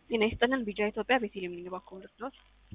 ጤና ይስጥልን ቢጃ ኢትዮጵያ ቤተልሔም ነኝ። እባክዎ ልርዳዎት?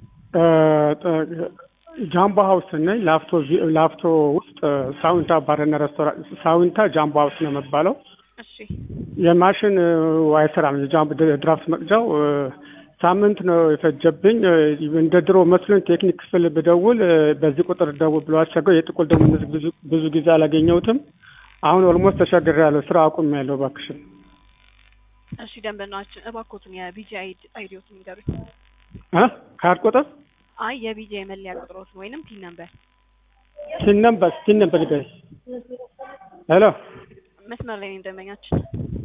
ጃምቦ ሀውስ ነኝ። ላፍቶ ላፍቶ ውስጥ ሳዊንታ ባርና ሬስቶራንት ሳዊንታ ጃምቦ ሀውስ ነው የሚባለው። እሺ የማሽን አይሰራም። የጃምቦ ድራፍት መቅጃው ሳምንት ነው የፈጀብኝ። እንደ ድሮ መስሎኝ ቴክኒክ ክፍል ብደውል በዚህ ቁጥር ደውል ብሎ አስቸገው የጥቁል ደግሞ ብዙ ብዙ ጊዜ አላገኘሁትም። አሁን ኦልሞስት ተሸግሬያለሁ። ስራ አቁሜያለሁ። እባክሽን እሺ ደንበኛችን እባክዎትን የቢጂ አይዲዎትን ንገሩኝ። እ ካርድ ቁጥር አይ የቢጂ የመለያ ቁጥሮትን ወይንም ቲን ነምበር ቲን ነምበር ቲን ነምበር ንገሪኝ። ሄሎ መስመር ላይ ነኝ ደንበኛችን።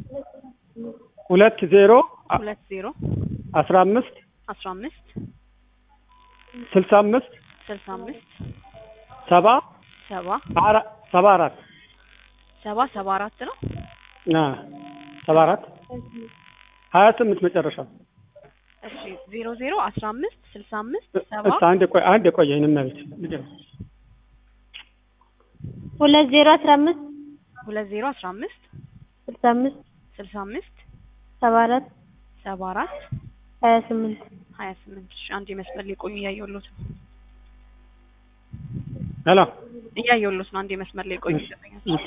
ሁለት ዜሮ ሁለት ዜሮ አስራ አምስት አስራ አምስት ስልሳ አምስት ስልሳ አምስት ሰባ ሰባ አራ- ሰባ አራት ሰባ ሰባ አራት ነው። አ ሰባ አራት ሀያ ስምንት መጨረሻ እሺ ዜሮ ዜሮ አስራ አምስት ስልሳ አምስት ሰባ እስ አንድ ቆይ አንድ ቆይ ይሄንን መቤት ንገሪኝ። ሁለት ዜሮ አስራ አምስት ሁለት ዜሮ አስራ አምስት ስልሳ አምስት ስልሳ አምስት ሰባ አራት ሰባ አራት ሀያ ስምንት ሀያ ስምንት እሺ አንድ የመስመር ላይ ቆዩ እያየሁሎት ነው ሄሎ እያየሁሎት ነው አንድ የመስመር ላይ ቆዩ ደንበኛችን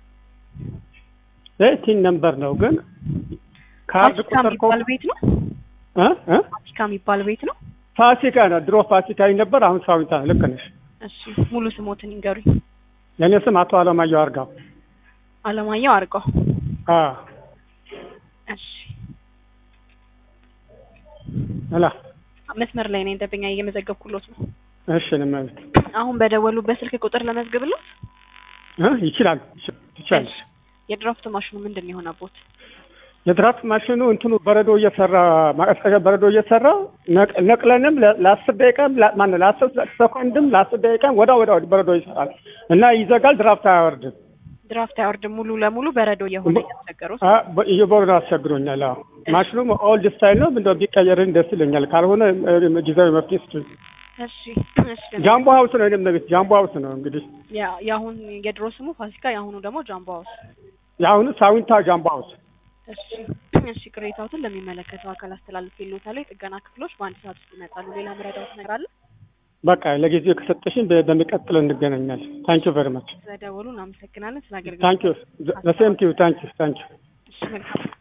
ይህ ቲን ነምበር ነው ግን ካርድ ፋሲካ ቁጥር የሚባል ቤት ነው እ እ ፋሲካ የሚባል ቤት ነው ፋሲካ ነው። ድሮ ፋሲካ ነበር፣ አሁን ሳዊንታ ነው። ልክ ነሽ። እሺ ሙሉ ስሞትን ይንገሩኝ የኔ ስም አቶ አለማየሁ አርጋው። አለማየሁ አርገው አ እሺ ሄሎ መስመር ላይ ነኝ ደንበኛ እየመዘገብኩሎት ነው እሺ ንመቤት አሁን በደወሉበት ስልክ ቁጥር ለመዝግብሎት እ ይችላል ይችላል። የድራፍት ማሽኑ ምንድን ነው የሆነቦት የድራፍት ማሽኑ እንትኑ በረዶ እየሰራ ማቀዝቀዣ በረዶ እየሰራ ነቅ- ነቅለንም ለ- ለአስር ደቂቃም ላ- ማነው ለአስር ሰኮንድም ለአስር ደቂቃም ወዳ ወዳ በረዶ ይሰራል እና ይዘጋል። ድራፍት አያወርድም። ድራፍት አይወርድም ሙሉ ለሙሉ በረዶ እየሆነ እያስቸገሩት አ- በ- እየበረዶ አስቸግሮኛል። አዎ ማሽኑም ኦልድ ስታይል ነው። እንደው ቢቀየርን ደስ ይለኛል። ካልሆነ እ- ጊዜያዊ መፍትሄ ስጡኝ። እሺ እሺ ደንበኛ ጃምቦ ሀውስ ነው የእኔም ቤት ጃምቦ ሀውስ ነው እንግዲህ ያ- የአሁን የድሮ ስሙ ፋሲካ የአሁኑ ደግሞ ጃምቦ ሀውስ የአሁኑ ሳዊንታ ጃምቦ ሀውስ እሺ እሺ ቅሬታዎትን ለሚመለከተው አካል አስተላልፍ ይሎታል የጥገና ክፍሎች በአንድ ሰዓት ውስጥ ይመጣሉ ሌላ መረዳት ነገር አለ በቃ ለጊዜው ከሰጠሽኝ በ- በሚቀጥለው እንገናኛለን። ታንኪዩ ቨሪ ማች ስለደወሉ እናመሰግናለን ስለ አገልግሎት ታንኪዩ ዘ ሴም ቲዩ ታንኪዩ ታንኪዩ እሺ መልካም